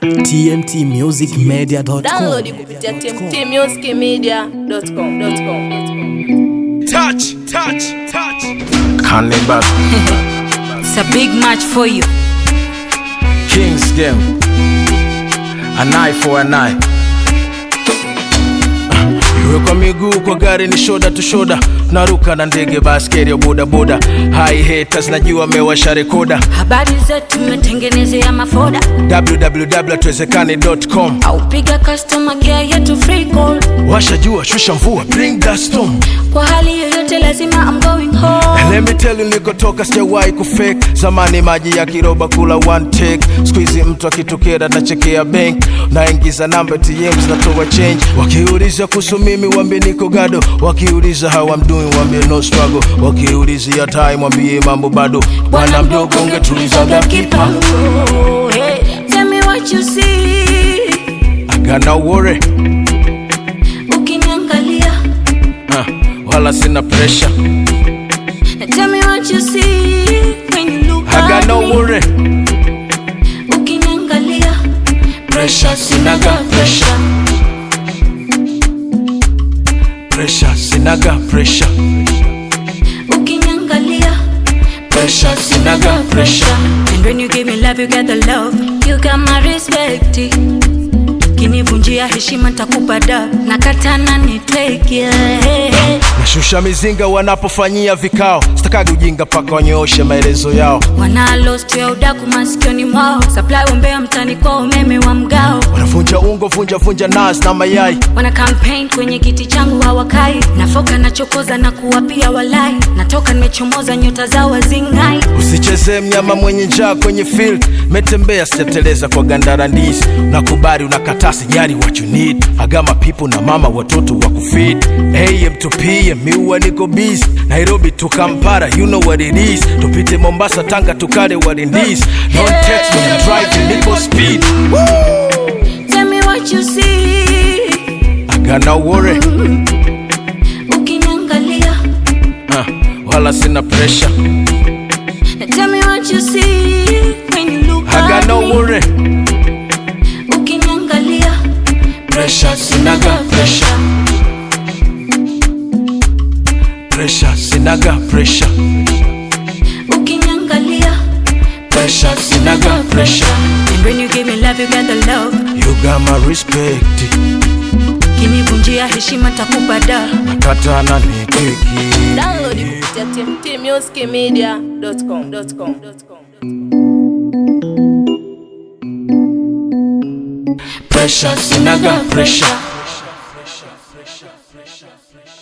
tmtmusicmedia.com. Download kupitia tmtmusicmedia.com. Touch, touch, touch. Cannibal It's a big match for you. Kings game. An eye for an eye. Iwe kwa miguu kwa gari ni shoda tu shoda naruka na ndege baskeri ya bodaboda hai haters najua mewasha rekoda Habari zetu mmetengenezea mafoda www.tuwezekane.com au piga customer care yetu free call. washa jua shusha mvua bring that storm Kwa hali yoyote lazima I'm going home. And let me tell you nilikotoka sijawahi kufake zamani maji ya kiroba kula one take squeezy mtu akitokea nachekea bank naingiza namba ATM zinatoa change wakiuliza kuhusu mimi wambie niko gado wakiuliza how I'm doing wambie no struggle wakiulizia time wambie mambo bado bwana mdogo ungetulizaga kipango kipango. Hey, tell me what you see. I got no worry Ukiniangalia. uh, wala sina pressure Tell me what you see when you look I got at no me. worry Ukiniangalia. pressure sinaga pressure pressure sinaga pressure Ukiniangalia. pressure sinaga pressure And when you give me love, you get the love. You got my respect. Kinivunjia heshima nitakupa da nakatana nitweke yeah. nashusha mizinga wanapofanyia vikao sitakagi ujinga paka wanyooshe maelezo yao wanalost ya udaku masikioni mwao supply umbea mtani kwa umeme wa mgao wanavunja ungo vunja vunja nas na mayai wana campaign kwenye kiti changu hawakai nafoka nachokoza na kuwapia walai natoka nimechomoza nyota zao wazingai usichezee mnyama mwenye njaa kwenye field metembea sijateleza kwa gandara ndizi nakubali unakataa sijari what you need agama pipo na mama watoto wa kufid am to pm miua niko busy nairobi to kampara you know what it is tupite mombasa tanga tukale what it is don't text me I'm driving niko speed tell me what you see I got no worry ukiniangalia uh, wala sina pressure tell me what you see when you look I got at no me. worry ukiniangalia pressure sinaga pressure pressure sinaga pressure ukiniangalia pressure sinaga pressure and when you give me love you get the love you got my respect kinivunjia heshima takupa da nakatana ni keki Download kupitia tmtmusicmedia.com. pressure sinaga pressure